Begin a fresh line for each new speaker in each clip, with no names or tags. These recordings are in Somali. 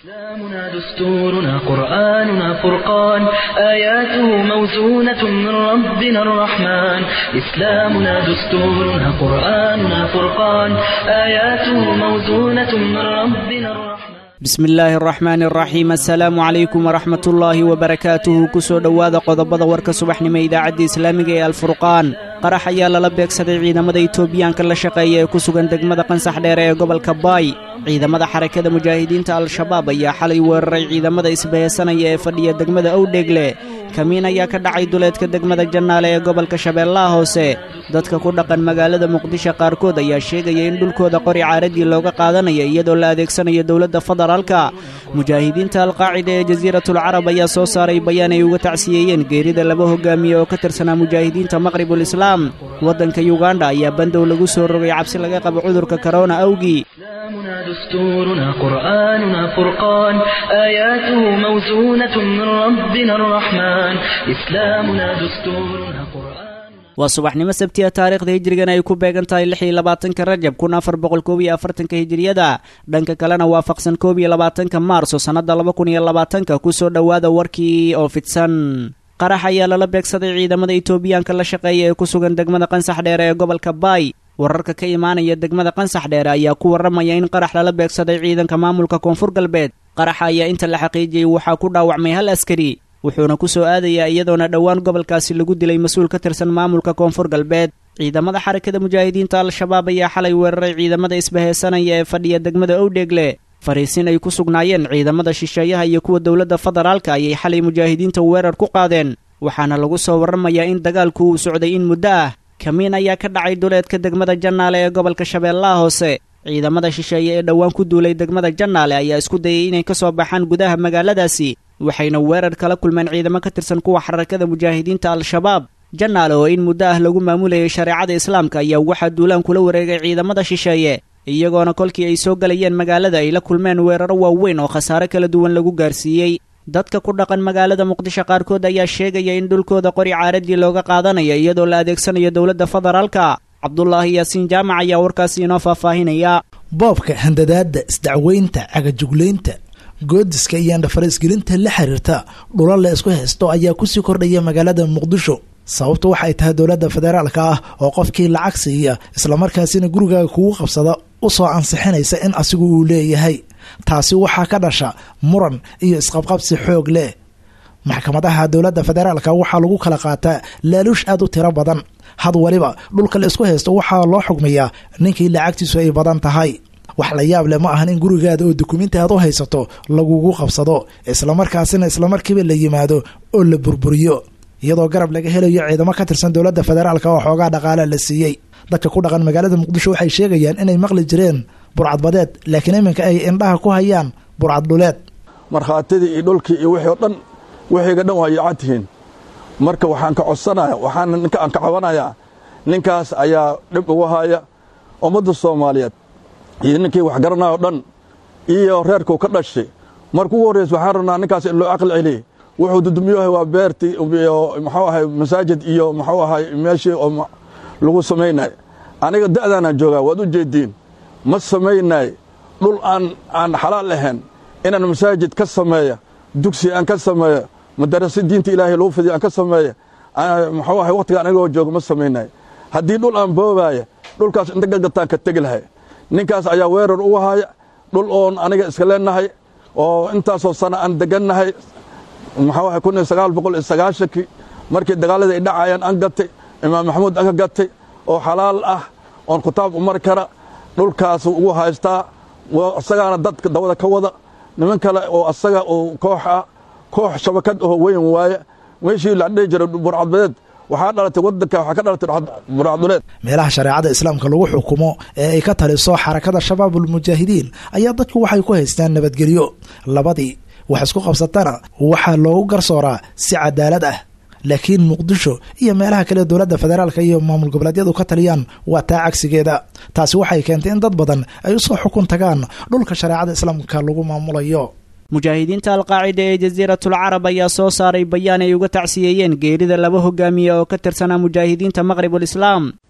إسلامنا دستورنا قرآننا فرقان آياته موزونة من ربنا الرحمن إسلامنا دستورنا قرآننا فرقان آياته موزونة من ربنا الرحمن
bismi illaahi araxmaani araxiim assalaamu calaykum waraxmat ullaahi wabarakaatuhu kusoo dhowaada qodobada warka subaxnimo idaacadda islaamiga ee alfurqaan qarax ayaa lala beegsaday ciidamada itoobiyaanka la shaqeeya ee ku sugan degmada qansax dheere ee gobolka baay ciidamada xarakada mujaahidiinta al-shabaab ayaa xalay weeraray ciidamada isbaheysanaya ee fadhiya degmada owdheegle kamiin ayaa ka dhacay duleedka degmada jannaale ee gobolka shabeellaha hoose dadka ku dhaqan magaalada muqdisho qaarkood ayaa sheegaya in dhulkooda qori caaradii looga qaadanaya iyadoo la adeegsanayo dowladda federaalka mujaahidiinta alqaacida ee jasiiratul carab ayaa soo saaray bayaan ay uga tacsiyeeyeen geerida laba hogaamiye oo ka tirsanaa mujaahidiinta maqribul islaam waddanka yuganda ayaa bandow lagu soo rogay cabsi laga qabo cudurka korona awgii
إسلامنا دستورنا قرآننا فرقان آياته موزونة من ربنا الرحمن إسلامنا دستورنا قرآن
waa subaxnimo sabtiya taariikhda hijrigan ay ku beegan tahay lix iyo labaatanka rajab kun afar boqol koob iyo afartanka hijiriyada dhanka kalena waafaqsan koob iyo labaatanka maarso sannadda laba kun iyo labaatanka kusoo dhowaada warkii oo fidsan qarax ayaa lala beegsaday ciidamada itoobiyaanka la shaqeeya ee ku sugan degmada qansax dheere ee gobolka baay wararka ka imaanaya degmada qansax dheere ayaa ku warramaya in qarax lala beegsaday ciidanka maamulka koonfur galbeed qaraxa ayaa inta la xaqiijiyey waxaa ku dhaawacmay hal askari wuxuuna ku soo aadayaa iyadoona dhowaan gobolkaasi lagu dilay mas-uul ka tirsan maamulka koonfur galbeed ciidamada xarakada mujaahidiinta al-shabaab ayaa xalay weeraray ciidamada isbaheysanaya ee fadhiya degmada owdheegle fariisin ay ku sugnaayeen ciidamada shisheeyaha iyo kuwa dowladda federaalka ayay xalay mujaahidiinta weerar ku qaadeen waxaana lagu soo warramayaa in dagaalku uu socday in muddo ah kamiin ayaa ka dhacay duleedka degmada jannaale ee gobolka shabeellaha hoose ciidamada shisheeye ee dhowaan ku duulay degmada jannaale ayaa isku dayay inay ka soo baxaan gudaha magaaladaasi waxayna weerar kala kulmeen ciidamo ka tirsan kuwa xarakada mujaahidiinta al-shabaab jannaale oo in muddo ah lagu maamulayay shareecada islaamka ayaa waxaa duulaan kula wareegay ciidamada shisheeye iyagoona kolkii ay soo galayeen magaalada ay la kulmeen weeraro waaweyn oo khasaare kala duwan lagu gaarsiiyey dadka ku dhaqan magaalada muqdisho qaarkood ayaa sheegaya in dhulkooda qori caaradii looga qaadanayo iyadoo la adeegsanayo dowladda federaalka cabdulaahi yaasiin jaamac ayaa warkaasi inoo faahfaahinaya
boobka handadaadda isdacweynta cagajuglaynta goodiska iyo andhafaraisgelinta la xiriirta dhula la isku haysto ayaa kusii kordhaya magaalada muqdisho sababtu waxay tahay dowladda federaalka ah oo qofkii lacag siiya islamarkaasina gurigaaga kugu qabsada u soo ansixinaysa in asigu uu leeyahay taasi waxaa ka dhasha muran iyo isqabqabsi xoog leh maxkamadaha dowladda federaalka waxaa lagu kala qaataa laaluush aad u tiro badan had waliba dhulka la isku haysto waxaa loo xugmiyaa ninkii lacagtiisu ay badan tahay wax la yaab leh ma ahan in gurigaada oo dukumenti aad u haysato lagugu qabsado islamarkaasina islamarkiiba la yimaado oo la burburiyo iyadoo garab laga helayo ciidamo ka tirsan dowladda federaalka oo xoogaa dhaqaala la siiyey dadka ku dhaqan magaalada muqdisho waxay sheegayaan inay maqli jireen burcadbadeed laakiin iminka ay indhaha ku hayaan burcad dhuleed
markhaatidii iyo dhulkii iyo wixii o dhan wixiiga dhan waa yaacad tihiin marka waxaan ka codsanaya waxaan ninka aan ka cabanayaa ninkaas ayaa dhib ugu haya ummadda soomaaliyeed iyo ninkii wax garanaya o dhan iyo reerkuu ka dhashay marka ugu horreysa waxaan rabnaa ninkaas in loo aqli celiye wuxuu dudumiyuhay waa beertii muxuu ahay masaajid iyo muxuu ahay meeshii oo lagu samaynay aniga da'daanaan joogaa waad u jeediin ma samaynay dhul aan aan xalaal ahayn inaan masaajid ka sameeya dugsi aan ka sameeyo madarase diinta ilaahay lagu fidiyo aan ka sameeya muxuu ahay wakhtiga anigoo jooga ma samaynay haddii dhul aan boobaaya dhulkaas inta gagataan ka tegi lahay ninkaas ayaa weerar ugu haya dhul oon aniga iska leenahay oo intaasoo sana aan degannahay muxuu ahay kun iyo sagaal boqol iyo sagaashankii markii dagaalada ay dhacayaan aan gatay imaam maxamuud aan ka gatay oo xalaal ah oon kitaab u mari kara dhulkaas ugu haystaa isagaana dadka dawada ka wada niman kale oo asaga oo koox ah koox shabakad oo weyn waaye meeshii la dhihi jiray burcadbadeed waxaa dhalatay wadanka waxaa ka dhalatay burcadduleed
meelaha shareecada islaamka lagu xukumo ee ay ka taliso xarakada shabaabul mujaahidiin ayaa dadku waxay ku haystaan nabadgelyo labadii wax isku qabsatana waxaa loogu garsooraa si cadaalad ah laakiin muqdisho iyo meelaha kale dowladda federaalka iyo maamul goboleedyadu ka taliyaan waa taa cagsigeeda taasi waxay keentay in dad badan ay usoo xukun tagaan dhulka shareecada islaamka lagu maamulayo
mujaahidiinta alqaacida ee jasiiratul carab ayaa soo saaray bayaan ay uga tacsiyeeyeen geerida laba hogaamiye oo ka tirsanaa mujaahidiinta maqribul islaam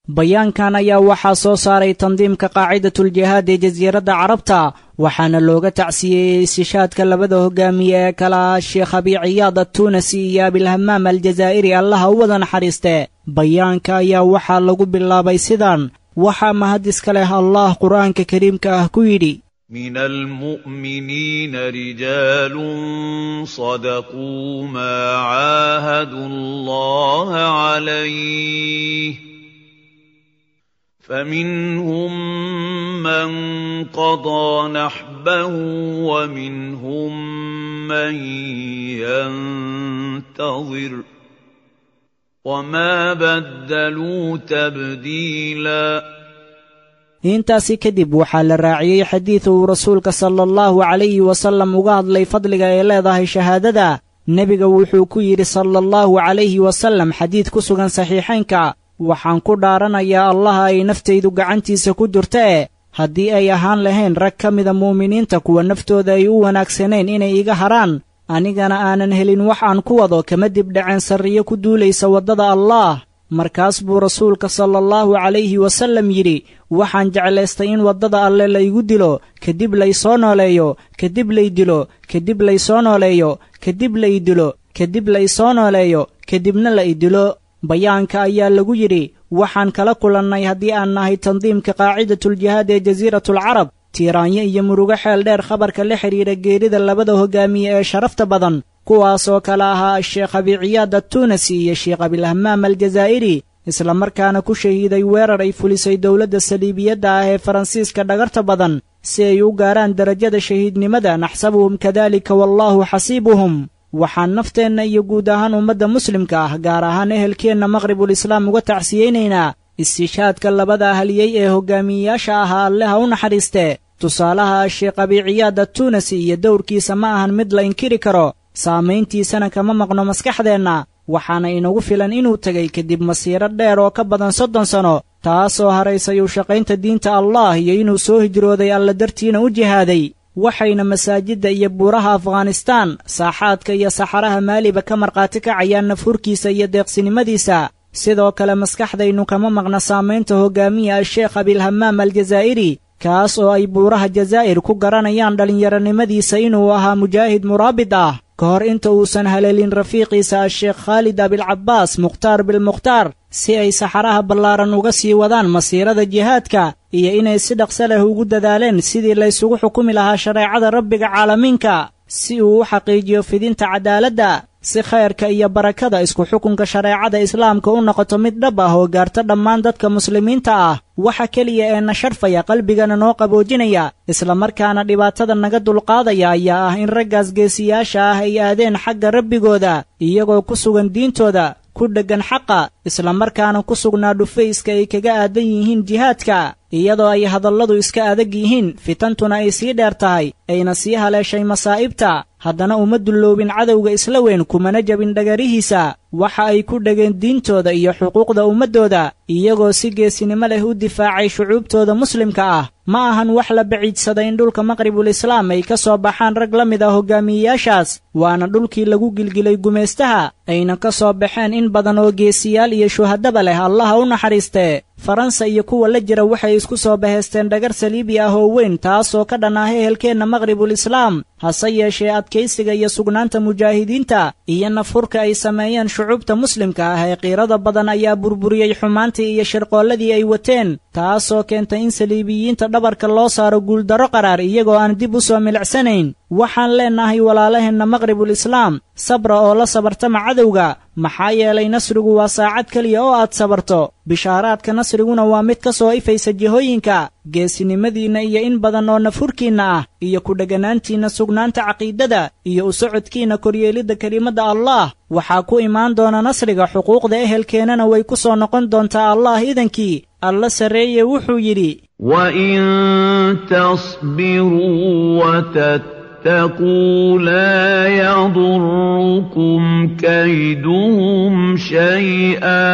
bayaankan ayaa waxaa soo saaray tandiimka qaacidatuljihaad ee jasiiradda carabta waxaana looga tacsiyeeyey istishaadka labada hogaamiye ee kala ah sheekh abi ciyaad attuunasi iyo abilhamaam aljazaa'iri allaha u wada naxariiste bayaanka ayaa waxaa lagu bilaabay sidan waxaa mahadiska leh allah qur'aanka kariimka ah ku yidhi
من المؤمنين رجال صدقوا ما عاهدوا الله عليه فمنهم من قضى نحبه ومنهم من ينتظر وما بدلوا تبديلاً
intaasi kadib waxaa la raaciyey xadiid uu rasuulka sala allahu calayhi wasallam uga hadlay fadliga ay leedahay shahaadada nebiga wuxuu ku yidhi sala allahu calayhi wasallam xadiid ku sugan saxiixaynka waxaan ku dhaaranayaa allaha ay naftaydu gacantiisa ku jirta e haddii ay ahaan lahayn rag ka mida muuminiinta kuwa naftooda ay u wanaagsanayn inay iga haraan anigana aanan helin wax aan ku wado kama dibdhaceen sarriyo ku duulaysa waddada allaah markaas buu rasuulka sala allahu calayhi wasallam yidhi waxaan jeclaystay in waddada alle laygu dilo kadib laysoo nooleeyo kadib lay dilo kadib laysoo nooleeyo kadib lay dilo kadib laysoo nooleeyo kadibna la i dilo bayaanka ayaa lagu yidhi waxaan kala kulannay haddii aan nahay tandiimka qaacidatuljihaad ee jasiiratulcarab tiiraanyo iyo murugo xeel dheer khabarka la xidhiidha geerida labada hogaamiye ee sharafta badan kuwaas oo kale ahaa sheekh abiciyaad attuunasi iyo sheekh abilhamaam aljazaa'iri isla markaana ku shahiiday weerar ay fulisay dowladda saliibiyadda ah ee faransiiska dhagarta badan si ay u gaaraan derajada shahiidnimada naxsabuhum kadalika wallaahu xasiibuhum waxaan nafteenna iyo guud ahaan ummadda muslimka ah gaar ahaan ehelkeenna maqribulislaam uga tacsiyeynaynaa istishaadka labada ahliyey ee hogaamiyeyaasha ahaa alleha u naxariiste tusaalaha sheekh abiciyaad attuunasi iyo dowrkiisa ma ahan mid la inkiri karo saamayntiisana kama maqno maskaxdeenna waxaana inagu filan inuu tegay kadib masiiro dheer oo ka badan soddon sanno taasoo haraysay u shaqaynta diinta allah iyo inuu soo hijrooday alla dartiina u jihaaday waxayna masaajidda iyo buuraha afghanistaan saaxaadka iyo saxaraha maaliba ka markhaati kacayaan nafhurkiisa iyo deeqsinimadiisa sidoo kale maskaxdaynu kama maqna saamaynta hogaamiya asheekh abilhamaam aljazaa'iri kaas oo ay buuraha jazaa'ir ku garanayaan dhallinyaronimadiisa inuu ahaa mujaahid muraabid ah ka hor inta uusan haleelin rafiiqiisa asheekh khaalid abilcabbaas mukhtaar bilmukhtaar si ay saxaraha ballaaran uga sii wadaan masiirada jihaadka iyo inay si dhaqso leh ugu dadaaleen sidii laysugu xukumi lahaa shareecada rabbiga caalamiinka si uu u xaqiijiyo fidinta cadaaladda si khayrka iyo barakada isku xukunka shareecada islaamka u noqoto mid dhab ah oo gaarta dhammaan dadka muslimiinta ah waxa keliya ee na sharfaya qalbigana noo qaboojinaya islamarkaana dhibaatada naga dulqaadaya ayaa ah in raggaas geesiyaasha ah ay aadeen xagga rabbigooda iyagoo ku sugan diintooda ku dheggan xaqa islamarkaana ku sugnaa dhufayska ay kaga aadan yihiin jihaadka iyadoo ay hadalladu iska adag yihiin fitantuna ay sii dheer tahay ayna sii haleeshay masaa'ibta haddana uma dulloobin cadowga isla weyn kumana jabin dhagarihiisa waxa ay ku dhegeen diintooda iyo xuquuqda ummaddooda iyagoo si geesinimo leh u difaacay shucuubtooda muslimka ah ma ahan wax la baciidsaday in dhulka maqribul islaam ay ka soo baxaan rag la mid ah hogaamiyeyaashaas waana dhulkii lagu gilgilay gumaystaha ayna ka soo baxeen in badan oo geesiyaal iyo shuhadaba leh allaha u naxariistee faransa iyo kuwa la jira waxay isku soo bahaysteen dhagar saliibi ah oo weyn taasoo ka dhan ah ehelkeenna maqribul islaam hase yeeshee adkaysiga iyo sugnaanta mujaahidiinta iyo nafhurka ay sameeyeen shucuubta muslimka ah ee qiirada badan ayaa burburiyey xumaantii iyo shirqoolladii ay wateen taasoo keentay in saliibiyiinta dhabarka loo saaro guuldarro qaraar iyagoo aan dib u soo milicsanayn waxaan leennahay walaalaheenna maqribul islaam sabra oo la sabartama cadowga maxaa yeelay nasrigu waa saacad keliya oo aad sabarto bishaaraadka nasriguna waa mid ka soo ifaysa jihooyinka geesinimadiinna iyo in badan oo nafhurkiinna ah iyo ku dheganaantiinna sugnaanta caqiidada iyo u socodkiinna koryeelidda kelimadda allaah waxaa ku imaan doona nasriga xuquuqda ehelkeennana way ku soo noqon doontaa allah idankii alla sarreeye wuxuu yidhi
وإن تصبروا وتتقوا لا يضركم كيدهم شيئا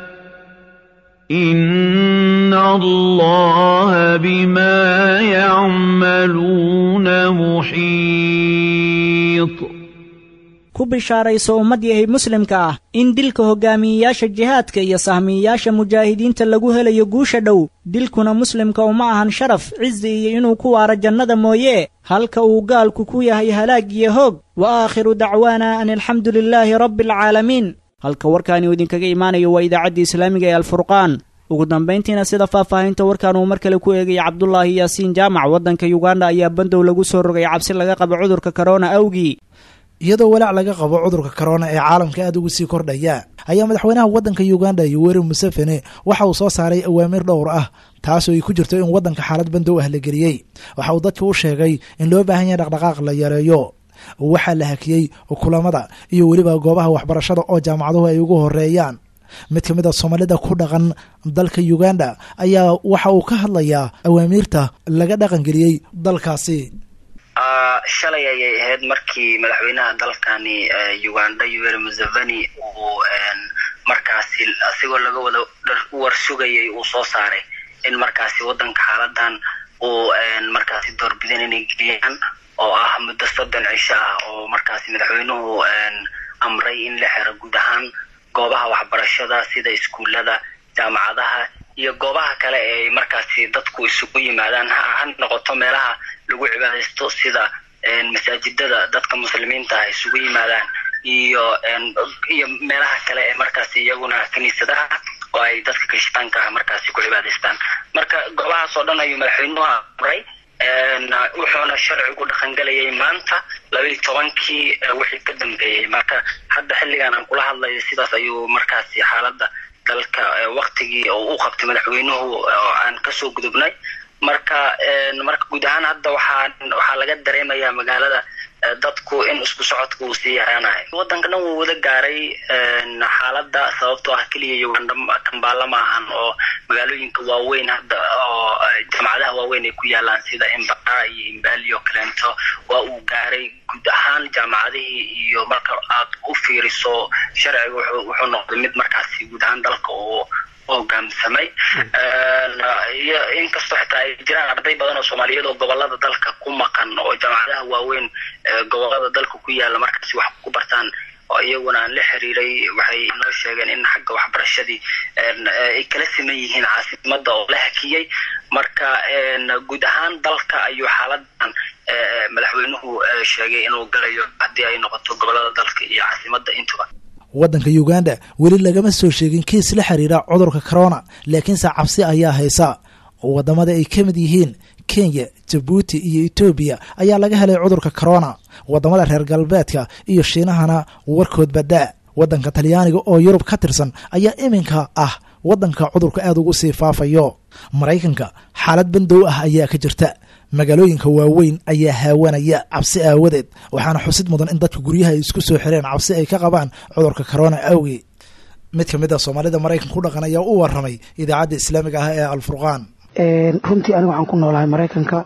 إن الله بما يعملون محيط
ku bishaarayso ummad yahay muslimka ah in dilka hogaamiyeyaasha jihaadka iyo sahmiyeyaasha mujaahidiinta lagu helayo guusha dhow dilkuna muslimka uma ahan sharaf cizi iyo inuu ku waaro jannada mooye halka uu gaalku ku yahay halaag iyo hoog wa aakhiru dacwaana an alxamdu lilaahi rabbi alcaalamiin halka warkaani uu idinkaga imaanayo waa idaacaddii islaamiga ee alfurqaan ugu dambayntiina sida faahfaahinta warkan uu mar kale ku eegaya cabdulaahi yaasiin jaamac waddanka yuganda ayaa bandow lagu soo rogay cabsi laga qabo cudurka korona awgii
iyadoo walaac laga qabo cudurka korona ee caalamka aada ugu sii kordhaya ayaa madaxweynaha waddanka uganda yoweri museveni waxa uu soo saaray awaamiir dhowr ah taasoo ay ku jirto in waddanka xaalad bandow ah la geliyey waxa uu dadka u sheegay in loo baahan yahay dhaqdhaqaaq la yareeyo waxaa la hakiyey kulamada iyo weliba goobaha waxbarashada oo jaamacaduhu ay ugu horeeyaan mid ka mid a soomaalida ku dhaqan dalka uganda ayaa waxa uu ka hadlayaa awaamiirta laga dhaqangeliyey dalkaasi
shalay ayay ahayd markii madaxweynaha dalkani uganda yoweri museveni uu markaasi asigoo laga wada warsugayay uu soo saaray in markaasi wadanka xaaladan uu markaasi doorbideen inay geliyaan oo ah muddo soddon cisho ah oo markaasi madaxweynuhu amray in la xero guud ahaan goobaha waxbarashada sida iskuullada jaamacadaha iyo goobaha kale ee markaasi dadku isugu yimaadaan ha noqoto meelaha lagu cibaadaysto sida masaajidada dadka muslimiinta ah isugu yimaadaan iyo iyo meelaha kale ee markaasi iyaguna kiniisadaha oo ay dadka kirishtaanka ah markaasi ku cibaadaystaan marka goobahaas oo dhan ayuu madaxweynuhu amray wuxuuna sharcigu dhaqangelayay maanta labaiyi tobankii wixii ka dambeeyey marka hadda xilligan aan kula hadlayo sidaas ayuu markaasi xaaladda dalka waktigii u qabtay madaxweynuhu oo aan kasoo gudubnay marka marka guud ahaan hadda waxaa waxaa laga dareemayaa magaalada dadku in isku socodka uu sii yaraanayo waddanka dhan wuu wada gaaray xaaladda sababtoo ah keliya uganda kambaala ma ahan oo magaalooyinka waaweyn hadda oo jaamacadaha waaweyn ay ku yaalaan sida imbara iyo imbali oo kaleento waa uu gaaray guud ahaan jaamacadihii iyo marka aad u fiiriso sharciga wuxuu noqday mid markaasi guud ahaan dalka uu hogaamsamay iyo inkastoo xitaa ay jiraan arday badan oo soomaaliyeed oo gobolada dalka ku maqan oo jaamacadaha waaweyn gobolada dalka ku yaala markaasi wax ku bartaan oo iyaguna aan la xiriiray waxay noo sheegeen in xagga waxbarashadii ay kala siman yihiin caasimada oo la hakiyey marka guud ahaan dalka ayuu xaaladan madaxweynuhu sheegay inuu galayo haddii ay noqoto gobolada dalka iyo caasimada intuba
waddanka uganda weli lagama soo sheegin kiis la xiriira cudurka corona laakiinse cabsi ayaa haysa wadamada ay ka mid yihiin kenya jabuuti iyo etoobiya ayaa laga helay cudurka corona wadamada reer galbeedka iyo shiinahana warkood badaa waddanka talyaaniga oo yurub ka tirsan ayaa iminka ah waddanka cudurka aada ugu sii faafayo maraykanka xaalad bandow ah ayaa ka jirta magaalooyinka waaweyn ayaa haawanaya cabsi aawadeed waxaana xusid mudan in dadka guryaha ay isku soo xireen cabsi ay ka qabaan cudurka corona awgi mid ka mid a soomaalida maraykanka ku dhaqan ayaa u waramay idaacadda islaamiga ah ee alfurqaan
runtii aniga waxaan ku noolahay maraykanka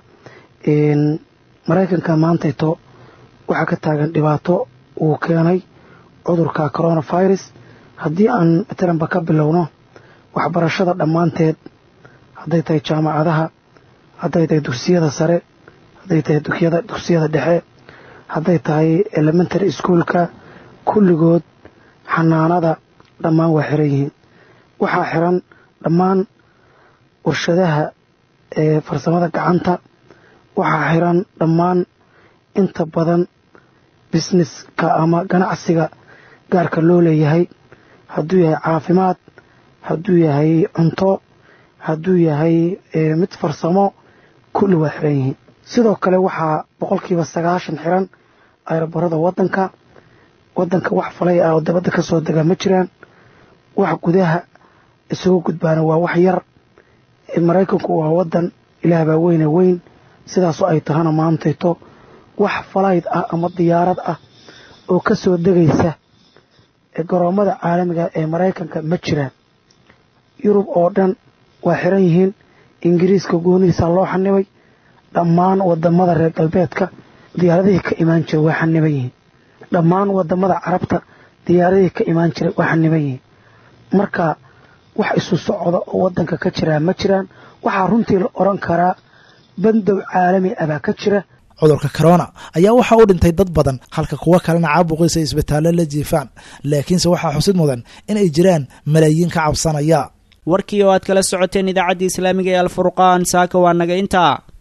maraykanka maantayto waxaa ka taagan dhibaato uu keenay cudurka coronavirus haddii aan matalanba ka bilowno waxbarashada dhammaanteed hadday tahay jaamacadaha hadday tahay dugsiyada sare hadday tahay dugsiyada dhexe hadday tahay elementary schoolka kulligood xanaanada dhammaan waa xiran yihiin waxaa xiran dhammaan warshadaha ee farsamada gacanta waxaa xiran dhammaan inta badan businesska ama ganacsiga gaarka loo leeyahay hadduu yahay caafimaad hadduu yahay cunto hadduu yahay mid farsamo kulli waa xiran yihiin sidoo kale waxaa boqolkiiba sagaashan xiran ayrobarada wadanka wadanka wax falay ah oo dabadda ka soo degaa ma jiraan wax gudaha isugu gudbaana waa wax yar maraykanku waa wadan ilaah baa weyne weyn sidaasoo ay tahana maantayto wax falayd ah ama diyaarad ah oo ka soo degaysa garoommada caalamiga ee maraykanka ma jiraan yurub oo dhan waa xiran yihiin ingiriiska goonihiisaa loo xanibay dhammaan wadamada reer galbeedka diyaaradihii ka imaan jiray waa xaniban yihiin dhammaan wadamada carabta diyaaradihii ka imaan jiray waa xaniban yihiin marka wax isu socda oo wadanka ka jiraa ma jiraan waxaa runtii la oran karaa bandow caalami ah baa ka jira
cudurka corona ayaa waxaa u dhintay dad badan halka kuwo kalena caabuqiisa isbitaallo la jiifaan laakiinse waxaa xusid mudan in ay jiraan malaayiin ka cabsanaya
warkii oo aad kala socoteen idaacaddii islaamiga ee alfurqaan saaka waa naga intaa